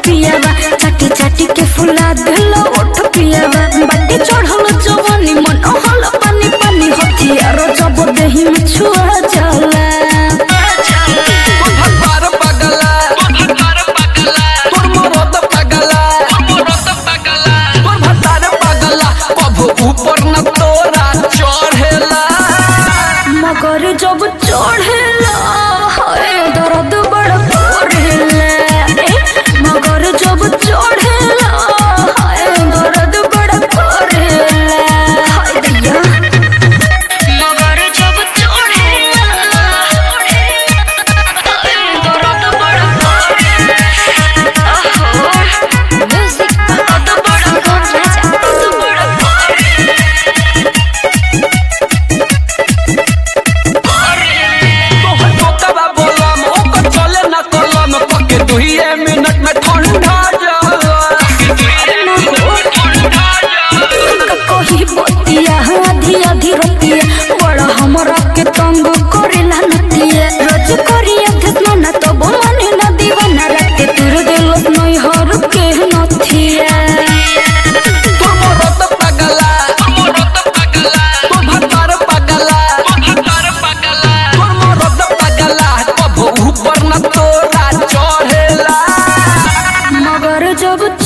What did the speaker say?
पियावा चाटी चाटी के फुला दिल ओठ पियावा बाटी चढ़ल जवानी मन हल पानी पानी हथियार जब देही में छुआ जाला भगवान पगला तोर मरद पगला तोर भतार पगला कभू ऊपर न तोरा चढ़ेला मगर जब चढ़ेला हाय दर्द बड़ पड़ेला ए, मगर जब चढ़ेला हाय दर्द बड़ पड़ेला हाय दैया मगर जब चढ़ेला हाय दर्द बड़ पड़ेला ओहो म्यूजिक दर्द बड़ पड़ेला दर्द बड़ पड़ेला तोहर बोकबा बोलम ओकर चले न कलम पके दुहिए मिनट में ठंडा जाला कही बतिया आधी आधी रतिया बड़ा हमरा के तंग करेला नतिया रोज करिया धसना तो बोलाने न दीवाना रखे तुर दिल नहीं हर के नथिया तोर मरद पगला तोर भतार पगला तोर मरद पगला कभू ऊपर न तोरा चढ़ेला मगर जब